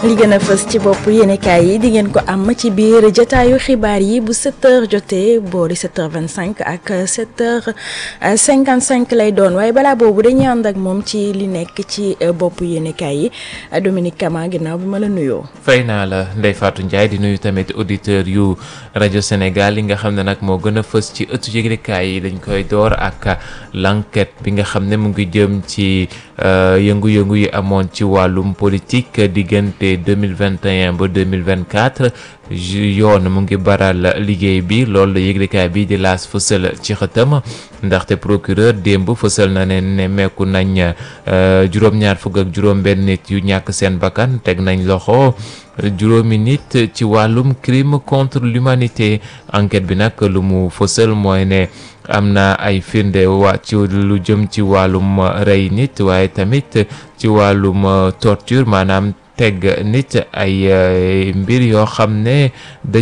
li gën a fës ci bopp yéenekaay yi di ngeen ko am ci biir jotaayu xibaar yi bu 7h jotee boori 7h25 ak 7h55 lay doon waaye balaa boobu dañuy ànd ak moom ci li nekk ci bopp yéenekaay yi Dominique Kama ginnaaw bi ma la nuyoo. fay naa la Ndeye Fatou Ndiaye di nuyu tamit auditeur yu rajo Sénégal yi nga xam ne nag moo gën a fës ci ëttu yëglekaay yi dañ koy door ak l'enquête bi nga xam ne mu ngi jëm ci yëngu-yëngu yi amoon ci wàllum politique diggante 2021 ba 2024 yoon mu ngi baral liggéey bi loolu la yëglekaay bi di laas fësal ci xëtam ndaxte procureur démb fësal na ne ne meeku nañ juróom-ñaar fukk ak juróom-benn nit yu ñàkk seen bakkan teg nañ loxo juróomi nit ci wàllum crime contre l'humanité enquête bi nag lu mu fësal mooy ne am na ay firnde waa ci lu jëm ci wàllum rey nit waaye tamit ci wàllum torture maanaam teg nit ay mbir yoo xam ne da